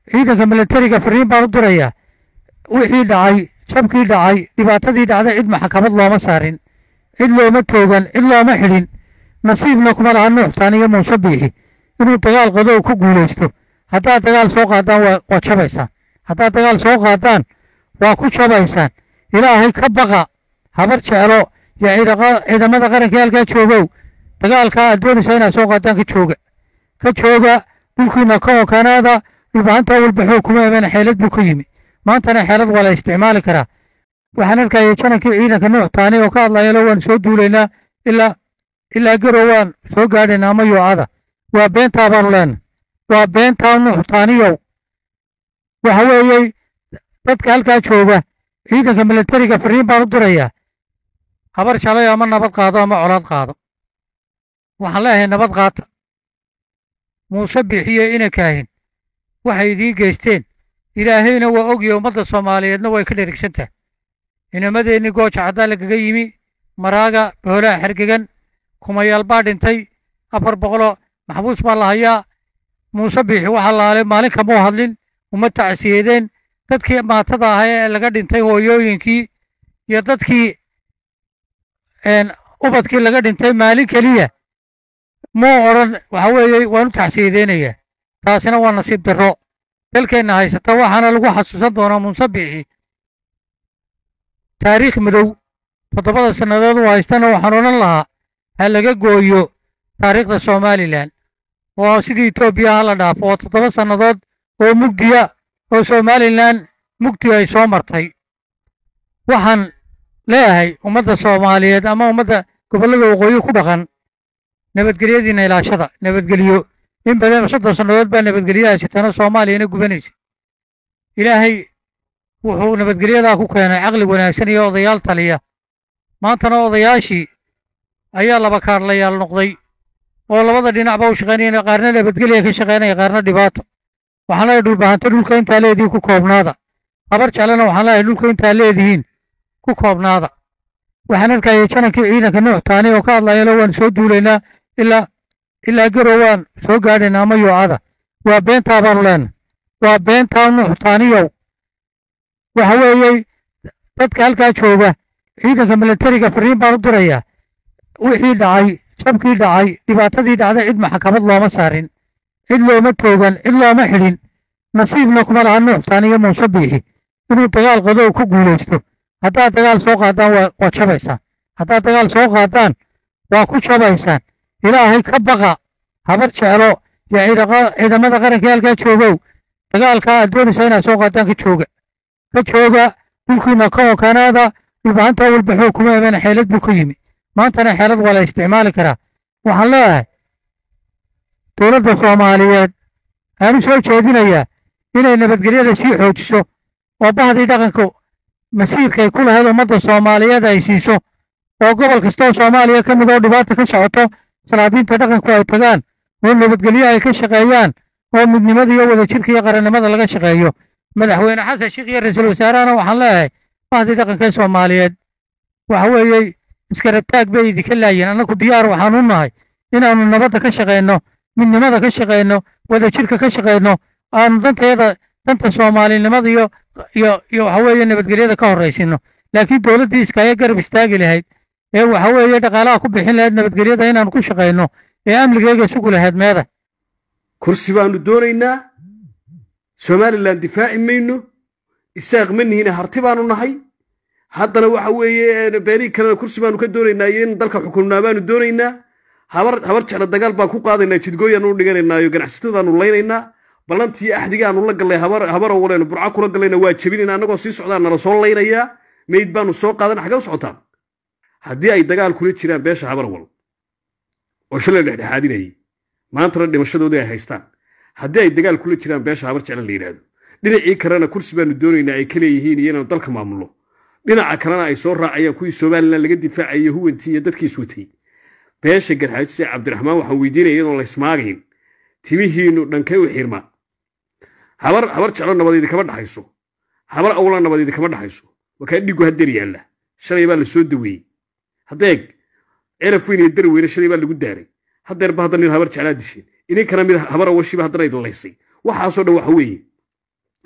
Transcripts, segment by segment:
ciidanka milatariga fariin baan u dirayaa wixii dhacay jabkii dhacay dhibaatadii dhacday cid maxkamad looma saarin cid looma toogan cid looma xidhin nasiibna kuma laha nuuxtaan iyo muuse biixi inuu dagaal qado uu ku guulaysto haddaad dagaal soo qaadaan waa waa jabaysaan haddaad dagaal soo qaadaan waa ku jabaysaan ilaahay ka baqa habar jeclo iyo ciidaqa- ciidamada qaranka halkaa joogow dagaalkaa aad doonaysaa inaad soo qaadaan ka jooga ka jooga dhulkiina ka okanaada dhulbahanta walbaxoo kuma iman xeelad buu ka yimi maantana xeelad waa la isticmaali karaa waxaan arkaya janankii ciidanka nuux taani oo ka hadlayalo waan soo duulaynaa ilaa ilaa garow waan soo gaadhaynaa ama yoocada waa beentaa baanu leenahay waa beentaa nuux taaniyow waxa weeyey dadka halkaa jooga ciidanka milatariga fariin baan u dirayaa habar shalay ama nabad qaado ama colaad qaado waxaan leeyahay nabad qaata muuse bixiye ina kaahin waxay idiin geysteen ilaahayna waa ogyahay ummadda soomaaliyeedna way ka dherigsan tahay inamadeenni gooja caddaa lagaga yimi maraaga boolaha xergegan kumayaal baa dhintay afar boqoloo maxbuus baa la hayaa muuse biixi waxaa laale maalin kamuu hadlin uma tacsiyeedeen dadkii maatada ahaa ee laga dhintay hooyooyinkii iyo dadkii een, ubadkii laga dhintay maalin keliya muu odhan waxa weeye waan u tacsiyadeynayaa taasina waa nasiib darro dalkeenna haysata waxaana lagu xasuusan doonaa muuse biixi taariikh madow toddobada sannadood uu haystana waxaan odhan lahaa ha laga gooyo taariikhda somalilan oo sidii etoobiya ha la dhaafo oo toddoba sannadood oo mugdiya oo somalilan mugdi ay soo martay waxaan leeyahay ummadda soomaaliyeed ama ummadda gobollada waqooyi ku dhaqan nabadgelyadiina ilaashada nabadgelyo in badan soddon sannadood baa nabadgelyo haysatana soomaaliyana gubanaysa ilaahay wuxuu nabadgelyadaa ku keenay caqli wanaagsan iyo odayaal taliya maantana odayaashii ayaa laba kaadlayaal noqday oo labada dhinacba u shaqaynayana qaarna nabadgelya ka shaqaynaya qaarna dhibaato waxaan leeyahay dhulbahanto dhulka intaa leedihiin ku koobnaada habar jeclana waxaan leeyahay dhulka intaa leedihiin ku koobnaada waxaan arkaya janankii ciidanka nuux taani oo ka hadlayalo waan soo duulaynaa ilaa ilaa garow waan soo gaadhaynaa ama yoocada waa beentaa baanu leenahay waa beentaa nuux taaniyow waxa weeyey dadka halkaa jooga ciidanka milatariga fariin baan u dirayaa wixii dhacay jabkii dhacay dhibaatadii dhacday cid maxkamad looma saarin cid looma toogan cid looma xidhin nasiibna kuma laha nuuxtaan iyo muuse biixi inuu dagaal qado uu ku guulaysto haddaad dagaal soo qaadaan waa waa jabaysaan haddaad dagaal soo qaadaan waa ku jabaysaan ilaahay ka baqa habar jeclo iyo ciidaqa- ciidamada qaranka halkaa joogow dagaalkaa aad doonaysaa inaad soo qaadaan ka jooga ka jooga dhulkiina ka okanaada dhulbahanta walbaxoo kuma iman xeelad buu ka yimi maantana xeelad waa la isticmaali karaa waxaan leeyahay dowladda soomaaliyeed aan u soo jeedinayaa inay nabadgelyada sii xoojiso oo bahdii dhaqanka masiirka ay ku lahayd ummadda soomaaliyeed ay siiso oo gobol kastoo soomaaliya ka mid oo dhibaata ka socoto salaadiinta dhaqanku ay tagaan oo nabadgelyo ay ka shaqeeyaan oo midnimada iyo wadajirka iyo qarannimada laga shaqeeyo madaxweyne xasan sheekh iyo ra-iisul wasaarahana waxaan leeyahay bahdii dhaqanka ee soomaaliyeed waxa weeye iskarabtaag bay idinka laayeen annagu diyaar waxaan u nahay inaannu nabadda ka shaqeyno midnimada ka shaqeyno wadajirka ka shaqeyno aanu danteeda danta soomaalinimada iyo iyo iyo waxa weeye nabadgelyada ka horeysino laakiin dowladdii iskaaga garab istaagi lahayd ee waxa weeye dhaqaalaha ku bixin lahayd nabadgelyada inaanu ku shaqeyno ee amnigeega sugi lahayd meeda kursi baanu doonaynaa somalilan difaaci mayno isaaq ma nihina harti baanu nahay haddana waxa weeye beenihii kalena kursi baanu ka doonaynaa iyo in dalka xukumnaa baanu doonaynaa habar habar jecla dagaal baan ku qaadaynaa jidgooyaanu u dhiganaynaa iyo ganacsatadaanu laynaynaa ballantii axdigaanu la gallay habar habaroo waleenu burca kula gallayna waa jebinayna annagoo sii socdaan nala soo laynayaa meyd baanu soo qaadana xagee u socotaan haddii ay dagaal kula jiraan beesha habarwal oo shalay dhexdhexaadinayay maantana dhimashadooda ay haystaan haddii ay dagaal kula jiraan beesha habar jecla la yidhaahdo dhinacii kalena kursi baanu doonaynaa ay ka leeyihiin iyo inaanu dalka maamulno dhinaca kalena ay soo raacayaan kuwii somalilan laga difaacayay huwantii iyo dadkiis watay beesha garxaajise cabdiraxmaan waxaan weydiinaya iyadoon la ismaagayn timihiinu dhankay u xirmaan habar habar jeclo nabadeedi kama dhaxayso habar awla nabadeedi kama dhaxayso wakaa dhigu hadeer yaalla shalay baa la soo daweeyey haddeeg celaf weyn iyo dar weyne shalay baa lagu daaray haddeerba hadda nin habar jeclaa disheen ininkana mid habar awashiiba haddana idin laysay waxaasoo dhan waxa weeye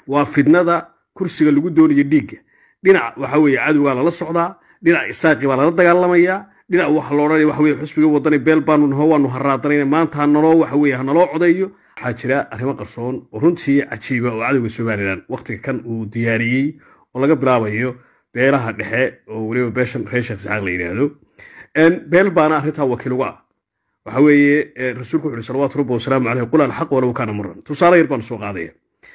waa fidnada kursiga lagu doonayo dhiigga dhinac waxa weeye cadowgaa lala socdaa dhinac isaaqi baa lala dagaalamayaa dhinac waxa la odhanaya waxa weye xusbiga wadani beel baanu naho waanu haraadanayna maanta hanaloo waxa weye hanaloo codeeyo waxaa jira arrimo qarsoon oo runtii cajiiba oo cadowga somalilan wakhtiga kan uu diyaariyey oo laga bilaabayo beelaha dhexe oo weliba beeshan reer sheekh saxaaq la yidhaahdo beel baana arrintaa wakiil uga ah waxa weeye rasuulku wuxu uhi salawaatu rabbi wasalaamu caleyh qul alxaq walow kaana muran tusaale yar baanu soo qaadaya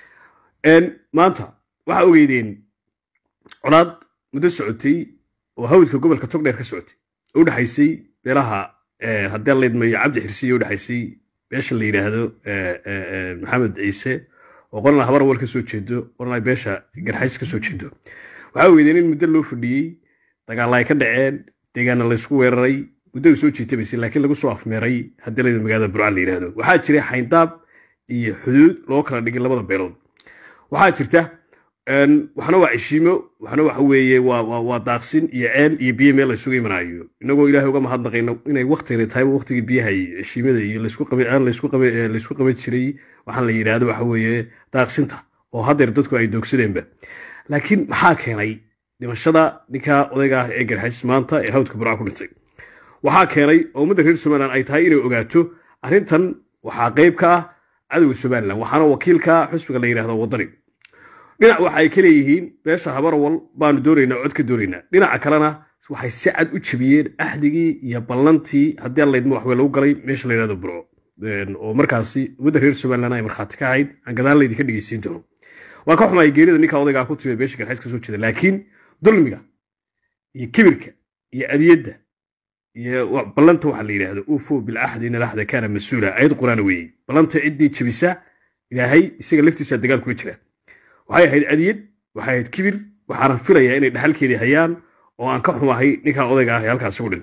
maanta waxaa ogeydeen colaad muddo socotay oo hawdka gobolka togdheer ka socotay oo udhexaysay beelaha haddii laydmayo cabdi xirsiyo udhexaysay beesha la yidhaahdo maxamed ciise oo qorana habar awal ka soo jeedo qorana beesha garxays ka soo jeedo waxaa ogeydeen in muddo loo fadhiyey dagaalla ay ka dhaceen deegaana laysku weeraray muddada soo jiitabaysay laakiin lagu soo afmeeray haddii layda magaalada burcaan la yidhaahdo waxaa jiray xayndaab iyo xuduud loo kala dhigay labada beelood waxaa jirta waxna waa cishiimo waxna waxa weeye waa daaqsin iyo ceel iyo biyo meel laysugu imanaayo inagoo ilaahay uga mahadnaqayno inay waktigani tahay waktigii biyaha iyo cishiimada iyo laysku qaban jiray waxaan la yidhaahdo waxa weeye daaqsinta oo haddeer dadku ay doogsadeenba laakiin maxaa keenay dhimashada ninka odayga ah ee garxays maanta ee hawdka burca ku dhintay waxaa keenay oo ummadda reer somalilan ay tahay inay ogaato arrintan waxaa qayb ka ah cadowga somalilan waxaana wakiilka xusbiga la yidhahdo waddani dhinac waxa ay ka leeyihiin beesha habarawal baanu doonaynaa cod ka doonaynaa dhinaca kalena waxay si cad u jebiyeen axdigii iyo ballantii haddii allaydma waxwey lagu galay meesha la yidhahdo burco oo markaasi ummadda reer somalilan ay markhaati ka ahayd aan gadaal laydinka dhegeysiin doono waa ka xumaay geerida ninka odaygaa ku timid beesha garxays ka soo jeeda laakiin dulmiga iyo kibirka iyo adiyadda iyo ballanta waxa la yidhaahdo ufo bilcaxdi in alaxda kaana mas-uula ayad quraan weeyey ballanta ciddii jebisa ilaahay isaga laftiisa dagaal kula jira waxay ahayd adiyad waxay ahayd kibir waxaana filayaa inay dhaxalkeedii hayaan oo aan ka xumahay ninkaa odayga ah ee halkaas ugu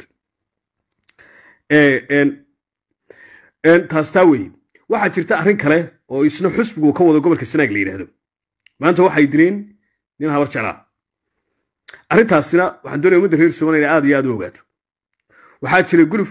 dhintay taas taa weeye waxaa jirta arrin kale oo isna xusbigu ka wado gobolka sanaag la yidhaahdo maanta waxay dileen nin habar jeclaa arrintaasina waxaan doonaya ummadda reer somaliya aad iyo aad u ogaato waxaa jira guluf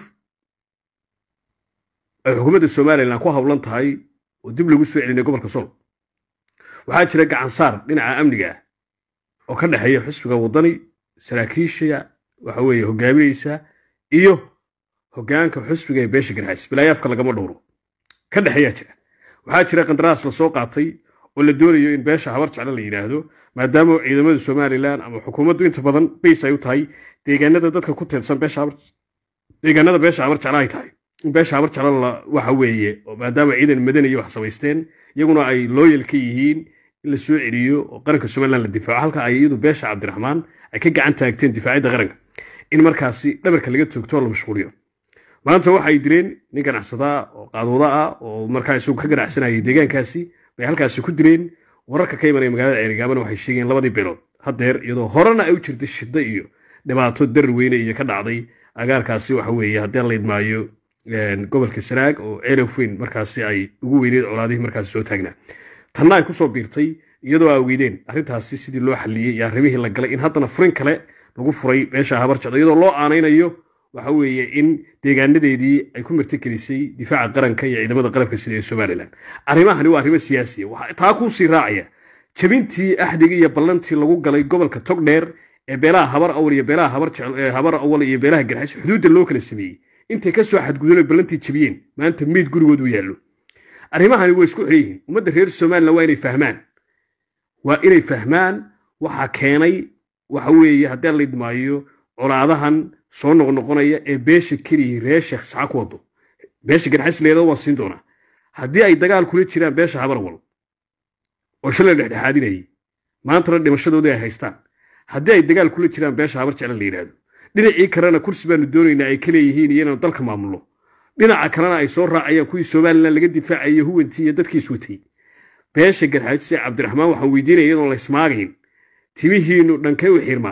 ay xukuumadda somalilan ku hawlan tahay oo dib lagu soo celinay gobolka sol waxaa jira gacansaar dhinaca amniga ah oo ka dhexeeya xusbiga waddani saraakiisha waxa weeye hogaaminaysa iyo hoggaanka xusbiga ee beesha garxays bilaayaafka lagama dhowro ka dhexeeyaa jira waxaa jira qandaraas la soo qaatay oo la doonayo in beesha habar jeclo la yidhaahdo maadaama ciidamada somalilan ama xukuumaddu inta badan bays ay u tahay deegaanada dadka ku teedsan deegaanada beesha habar jeclo ay tahay in beesha habar jeclo waxa weeye maadaama ciidan madaniya wax samaysteen iyaguna ay looyal ka yihiin in la soo celiyo oo qaranka somalilan la difaaco halka ay iyadu beesha cabdiraxmaan ay ka gacan taagteen difaacidda qaranka in markaasi dhabarka laga toogto oo la mashquuliyo maanta waxay dileen nin ganacsadaa oo qaadooda ah oo markaa isagu ka ganacsanayay deegaankaasi bay halkaasi ku dileen wararka ka imanaya magaalada ceerigaabana waxay sheegeen labadii beelood haddeer iyadoo horena ay u jirtay shiddo iyo dhibaato darar weyne iyo ka dhacday agaarkaasi waxa weeye haddii la idmaayo gobolka sanaag oo ceelaf weyn markaasi ay ugu weyneed colaadihii markaasi soo taagnaa tanna ay kusoo biirtay iyadoo aa weydeen arrintaasi sidii loo xalliyey iyo arrimihii la galay in haddana furin kale lagu furay meesha habar jecdo iyadoo loo aanaynayo waxa weeye in deegaanadeedii ay ku martigelisay difaaca qaranka iyo ciidamada qalabka sida ee somalilan arrimahani waa arrimo siyaasiya taa kuu sii raacaya jabintii axdigii iyo ballantii lagu galay gobolka togdheer ee beelaha habar awal iyo beelaha habar awal iyo beelaha garxays xuduudda loo kala sameeyey intay ka soo xadgudubeen ballantii jabiyeen maanta meyd gurigood u yaallo arrimahani way isku xidhan yihiin ummadda reer somalilan waa inay fahmaan waa inay fahmaan waxaa keenay waxa weeye haddii la idmaayo colaadahan soo noqnoqonaya ee beesha keliya reer sheekh saxa ku wado beesha garxays leedada waan siin doonaa haddii ay dagaal kula jiraan beesha habarwal oo shalay dhexdhexaadinayay maantana dhimashadoodii ay haystaan haddii ay dagaal kula jiraan beesha habar jecla la yidhaahdo dhinacii kalena kursi baanu doonaynaa ay ka leeyihiin iyo inaanu dalka maamulno dhinaca kalena ay soo raacayaan kuwii somalilan laga difaacayay huwantii iyo dadkiis watay beesha garxays ee cabdiraxmaan waxaan weydiinaya iyadoon la ismaagayn timihiinu dhankay u xirmaa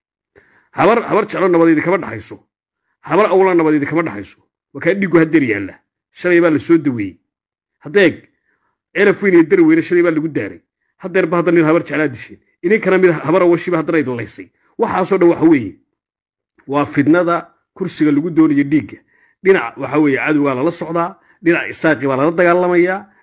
habar habar jeclo nabadeedi kama dhaxayso habar awla nabadeedi kama dhaxayso wakaa dhigu haddeer yaalla shalay baa la soo daweeyey haddeeg celaf weyn iyo dar weyne shalay baa lagu daaray haddeerba hadda nin habar jeclaa disheen idinkana mid habar awashiba haddana idin laysay waxaasoo dhan waxa weeye waa fidnada kursiga lagu doonayo dhiigga dhinac waxa weeye cadowgaa lala socdaa dhinac isaaqi baa lala dagaalamayaa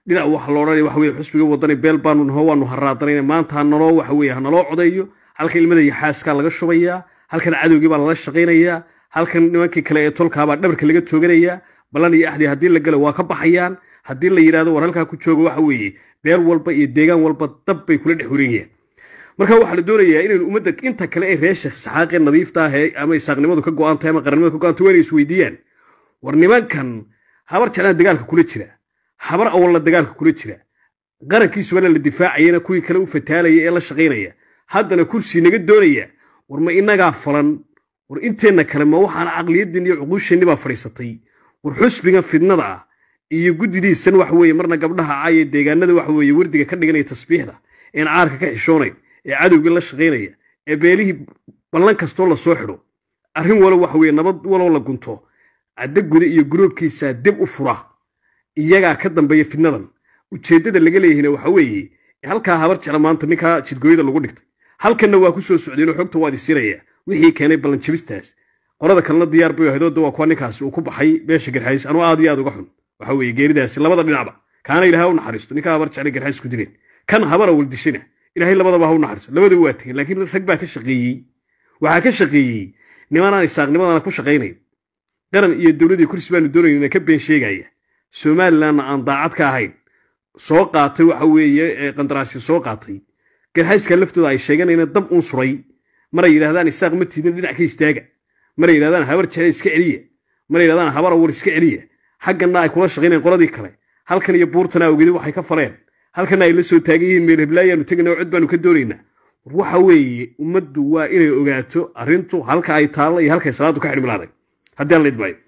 dhinac waxa la odhanaya waxa weye xusbiga wadani beel baanu naho waanu haraadanayna maanta ha naloo waxa weye ha naloo codeeyo halkan ilmada iyo xaaskaa laga shubayaa halkan cadowgii baa lala shaqaynayaa halkan nimankii kale ee tolkaabaa dhabarka laga tooganayaa ballan iyo axdi haddii la galo waa ka baxayaan haddii la yidhahdo war halkaa ku jooga waxa weeye beel walba iyo deegaan walba dab bay kula dhex wareegayaan marka waxaa la doonayaa inaynu ummadda inta kale ee reer sheekh saxaaqee nadiifta ah ee ama isaaqnimadu ka go'an tahay ama qarannimadu ka go'an tahay waa inay isweydiiyaan war nimankan habar jeclaan dagaalka kula jira habar awalna dagaalka kula jira qarankiisubana la difaacayana kuwii kale u fataalaya ee la shaqaynaya haddana kursi naga doonaya war ma inagaa falan war inteenna kale ma waxaan caqliyadeen iyo cuquusheenni baa fadhiisatay war xusbigan fidnada ah iyo guddidiisan waxa weeye marna gabdhaha caaya deegaanada waxa weeye wardiga ka dhiganaya tasbiixda een caarka ka xishoonayn ee cadowgii la shaqaynaya ee beelihii ballan kastoo la soo xidho arrin walo waxa weeye nabad waloo la gunto caddo guda iyo guroobkiisaa dib u fura iyagaa ka dambeeya fidnadan ujeeddada laga leeyahayna waxa weeye halkaa habar jecla maanta ninkaa jidgooyada lagu dhigtay halkanna waa ku soo socdeenoo xogta waad isiraya wixii keenay ballanjabistaas qorada kalena diyaar bay ahaydoodda waa kuwa ninkaasi uu ku baxay beesha garxays anuu aad iyo aad uga xun waxa weeye geeridaasi labada dhinacba kaana ilaahay u naxariisto ninkaa habar jecla garxays ku dileen kan habara waldishina ilaahay labadaba ha u naxariisto labadaba waa tegeen laakiin rag baa ka shaqeeyey waxaa ka shaqeeyey nimanaan isaaqnimadana ku shaqaynayn qaran iyo dowladii kursi baanu doonayna ka been sheegaya somalilandna aan daacad ka ahayn soo qaatay waxa weeye qandaraasya soo qaatay garxayska laftooda ay sheeganayna dab uun suray maray yidhahdaan isaaq ma tiidin dhinac ka istaaga maray yidhahdaan habar jecel iska celiya maray yidhahdaan habar awar iska celiya xagganna ay kula shaqaynayaan qoladii kale halkan iyo buurtana awgedi waxay ka faleen halkanna ay la soo taagan yihiin meel heblaayaanu tegana oo cod baanu ka doonaynaa war waxa weeye ummaddu waa inay ogaato arrintu halka ay taallo iyo halkay salaadu ka xidhmilaaday haddii aan la idmaayo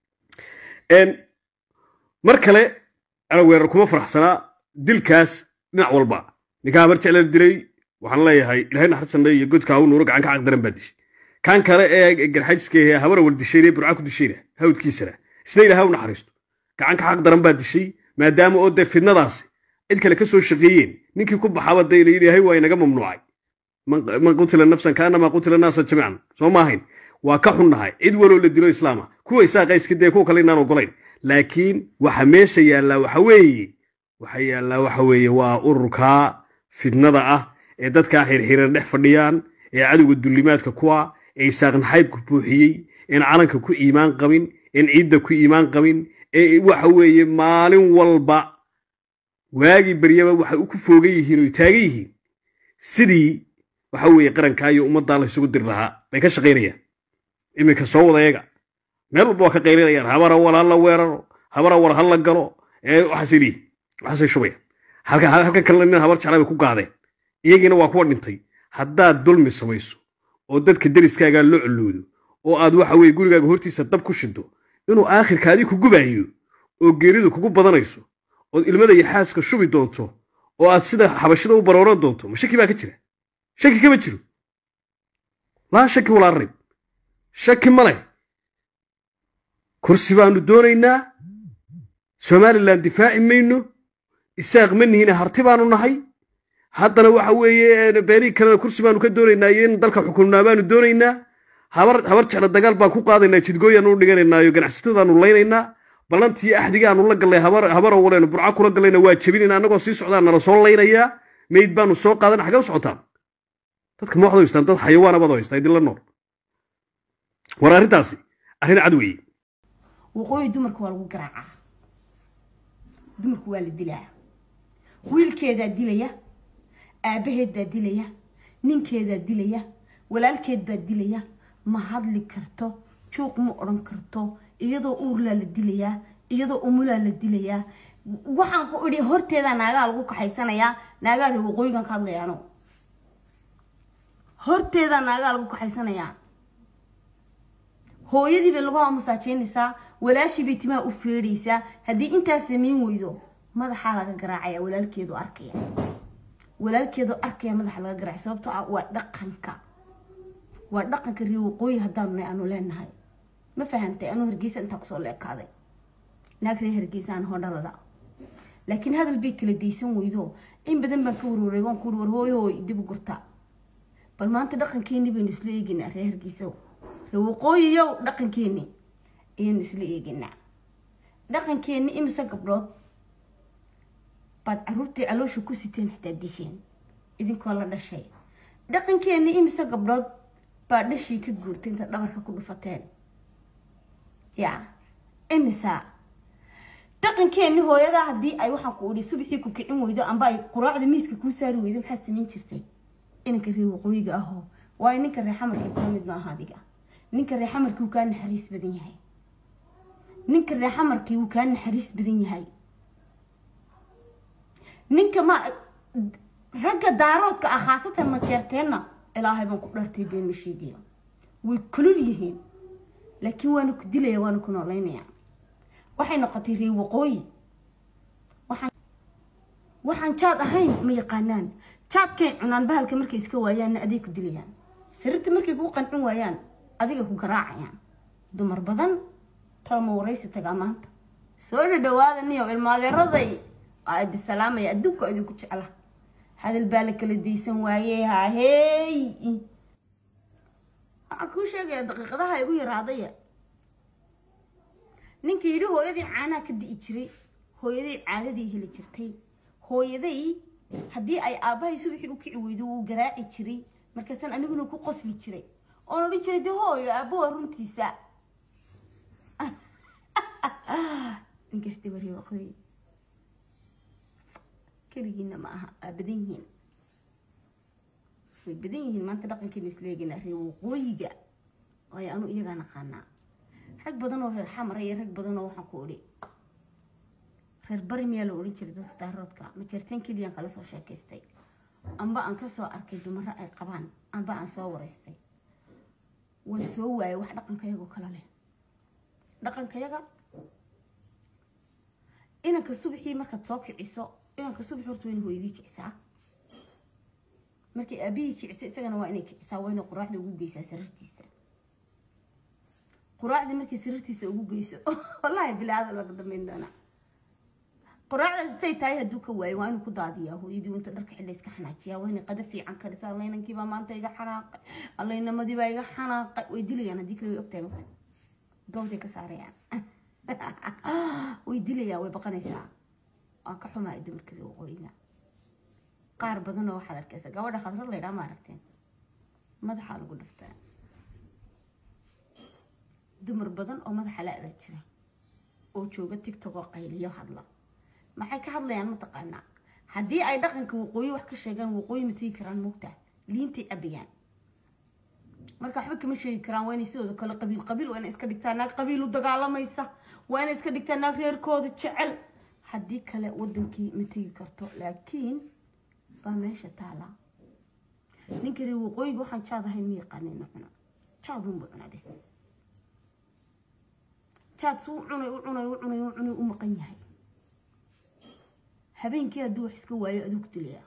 mar kale ana weerar kuma faraxsanaa dilkaas dhinac walba ninkaa habar jecla dilay waxaan leeyahay ilahay naxariisanna iyo godka haw nuuro gacan ka caqdaran baa dishay kan kale ee garxajska habara war dishayna burca ku dishayna hawdkiisana isna ilahay u naxariisto gacan ka caqdaran baa dishay maadaama oo dee fidnadaasi cid kale ka soo shaqeeyeen ninkii ku baxaba dee ilaahay waa inaga mamnuucay man qutila nafsan kaanamaa qutila naasa jamiican soo ma ahayn waa ka xunnahay cid waloo la dilo islaama kuwa isaaqa iska dee kuwa kale inaan ogolayn laakiin waxa meesha yaallaa waxa weeye waxa yaallaa waxa weeye waa ururkaa fidnada ah ee dadkaa xirxiran dhex fadhiyaan ee cadowga dullimaadka kuwa ee isaaqnaxaybku buuxiyey een calanka ku iimaan qabin een ciidda ku iimaan qabin ee waxa weeye maalin walba waagii baryaba waxay ku foogan yihiin oo taagan yihiin sidii waxa weeye qarankaa iyo ummaddaa la isugu diri lahaa bay ka shaqaynayaan iminka soo wadayaga meel walba waa ka qaylinayaan habara wal ha la weeraro habara war ha la galo ee waxaasay leeyihin waxaasay shubayaan halkan kalena nin habar jeclaa bay ku gaadeen iyagiina waa kuwa dhintay haddaad dulmi samayso oo dadka deriskaagaa loo coloodo oo aad waxa weye gurigaaga hortiisa dab ku shido inuu aakhirkaadii ku gubaayo oo geeridu kugu badanayso ood ilmada iyo xaaska shubi doonto oo aad sida xabashida u barooran doonto ma shaki baa ka jira shaki kama jiro laa shaki walaa rayb shaki ma leh kursi baanu doonaynaa somalilan difaaci mayno isaaq ma nihina harti baanu nahay haddana waxa weeye beelihii kalena kursi baanu ka doonaynaa iyo in dalka xukumnaa baanu doonaynaa habar habar jecla dagaal baan ku qaadaynaa jidgooyaanu u dhiganaynaa iyo ganacsatadaanu laynaynaa ballantii axdigaanu la gallay habar owaleenu burca kula gallayna waa jebinayna annagoo sii socdaan nala soo laynayaa meyd baanu soo qaadana xagee u socotaan dadka ma waxda haystaan dad xayawaana baad haystaa idinla nool war arrintaasi arrin cad weeye waqooyi dumarka waa lagu garaacaa dumarku waa la dilaa wiilkeedaa dilaya aabaheed baa dilaya ninkeedaa dilaya walaalkeed baa dilaya ma hadli karto juuq ma odhan karto iyadoo uurlaa la dilayaa iyadoo umulaa la dilayaa waxaan ku idhi horteedaa naagaa lagu kaxaysanayaa naagaada waqooyigan ka hadlayaano horteedaa naagaa lagu kaxaysanayaa hooyadii bay lagu masaajeynaysaa walaashii bay timaha u feedhaysaa haddii intaas samayn weydo madaxaa laga garaacaya walaalkeedu arkaya walaalkeedu arkaya madaxa laga garaacay sababtoo ah waa dhaqanka waa dhaqanka reer waqooyi haddaanu nahay aanu leenahay ma fahamtay anuu hargeysa intaa kusoo leekaaday naag reer hargeysa aan hodhalada laakiin hadal bay kala daysan weydo in badan baan ka warwaray waan ku war hooyo hooy dib u gurta bal maanta dhaqankeeni baynu isla eegaynaa reer hargeysa reer waqooyiyow dhaqankeeni ayaynu isla eegaynaa dhaqankeeni imise gabdhood baad caruurtii caloosha ku siteen xitaa disheen idinkoo la dhashay dhaqankeeni imise gabdhood baa dhashii ka guurtay inta dhabarka ku dhufateen ya imisa dhaqankeeni hooyadaa haddii ay waxaan ku idhi subaxii ku kicin weydo amba ay quraacda miiska kuu saari weydo maxaad samayn jirtay inanka reer waqooyiga ahoo waayo ninka reer xamarkii kula mid maaha adiga ninka reer xamarkii wuu kaa naxariis badan yahay ninka reer xamarkii wuu kaa naxariis badan yahay ninka ma ragga daaroodka ah khaasatan majeerteenna ilaahay baan ku dhartay been ma sheegaya way kulul yihiin laakiin waana ku dilaya waana ku nooleynaya waxay noqotay reer waqooyi waxaan jaad ahayn ma yaqaanaan jaadkay cunaan bahalka markay iska waayaanna aday ku dilayaan sariirta markay kuu qancin waayaan adiga ku garaacayaan dumar badan talma waraysi tagaa maanta soo dhadhawaada niyow ilmaadeeraday ay bisalaamaya adduunka idinku jecla hadal baa la kala daysan waaye hahey waxaan kuu sheegaya daqiiqadaha igu yaraadaya ninka yidhi hooyadii caanaha ka di'i jiray hooyaday caadadii heli jirtay hooyaday haddii ay aabbahay subaxii u kici weydo wuu garaaci jiray markaasaan aniguna ku qosli jiray oon odhan jiray dee hooyo aabbo waa runtiisa ninkasta wari waqooyi keligiina ma aha waa badan yihiin way badan yihiin maanta dhaqankeenu isleegina reer waqooyiga waayo anu iyagaa naqaanaa rag badan oo reer xamara iyo rag badan oo waxaan ku odhi reer bari miyaa la odhan jiray dadka daaroodka majeerteen keliyaan kala soo sheekaystay amba aan kasoo arkay dumaro ay qabaan amba aan soo waraystay way soo waayay wax dhaqankayagoo kale leh dhaqankayaga inanka subaxii markaad soo kiciso inanka subaxi horta wayna hooyadii kicisaa markay aabihii kicisa isagana waa inay kicisaa waa inay quraacda ugu geysaa sariirtiisa quraacda markay sariirtiisa ugu geyso wallaahi bilaada laga dambeyn doonaa quraacdaas say tahay hadduu ka waayo waa inuu ku daadiyaa hooyadii inta dharka xidha iska xanaajiyaa waa inay qada fiican karisaa allaynankiibaa maanta iga xanaaqay allaynamadiibaa iga xanaaqay way dilayaan haddii kale way ogtahay ogta gawday ka saarayaan way dilayaan way baqanaysaa waan ka xumaa dumarka reer waqooyiga qaar badan oo waxaad arkaysa gabadha khadrar laydhaa ma aragteen madaxaa lagu dhaftaa dumar badan oo madaxa la-baa jira oo jooga tigtog oo qayliyo hadla maxay ka hadlayaan mataqaanaa haddii ay dhaqanka waqooyi wax ka sheegaan waqooyi ma tegi karaan moogtaa liintay cabayaan marka waxba kama sheegi karaan waa inay sidooda kale qabiil qabiil waa inay iska dhigtaa naag qabiil u dagaalamaysa waa inay iska dhigtaa naag reerkooda jecel haddii kale wadankii ma tegi karto laakiin baa meesha taala ninka reer waqooyiga waxaan jaad ahay ma yaqaanina cuna jaadunba cunaa bis jaad suu cunay u cunay u cunay u cunay u maqan yahay habeenkii hadduu wax iska waayo aduu ku dilaya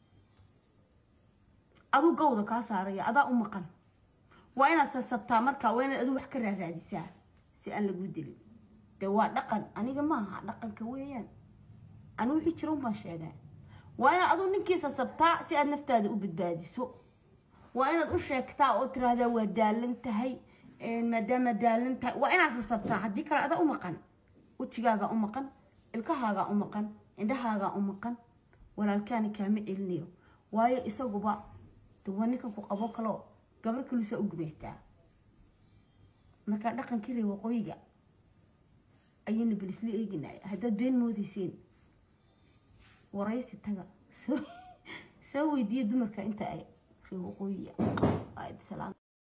aduu gawda kaa saaraya adaa u maqan waa inaad sasabtaa markaa waa inaad aduu wax ka raaraadisaa si aan lagu dilin dee waa dhaqan aniga maaha dhaqanka weeyaan anigu wixii jira unbaan sheegaa waa inaad aduu ninkii sasabtaa si aad naftaada u badbaadiso waa inaad u sheegtaa oo tiraahdaa waa daalan tahay maadaama daalan tahay waa inaad sasabtaa haddii kale adaa u maqan wejigaagaa u maqan ilkahaagaa u maqan indhahaagaa u maqan walaalkaani kaama celinayo waayo isaguba de waa ninkan ku qabo kaloo gabar kaluusaa u gumaystaa markaa dhaqankii reer waqooyiga ayayna bilisla eeginaya haddaad been moodayseen waraysi taga soo soo weydiiya dumarka inta ay reer waqooyiya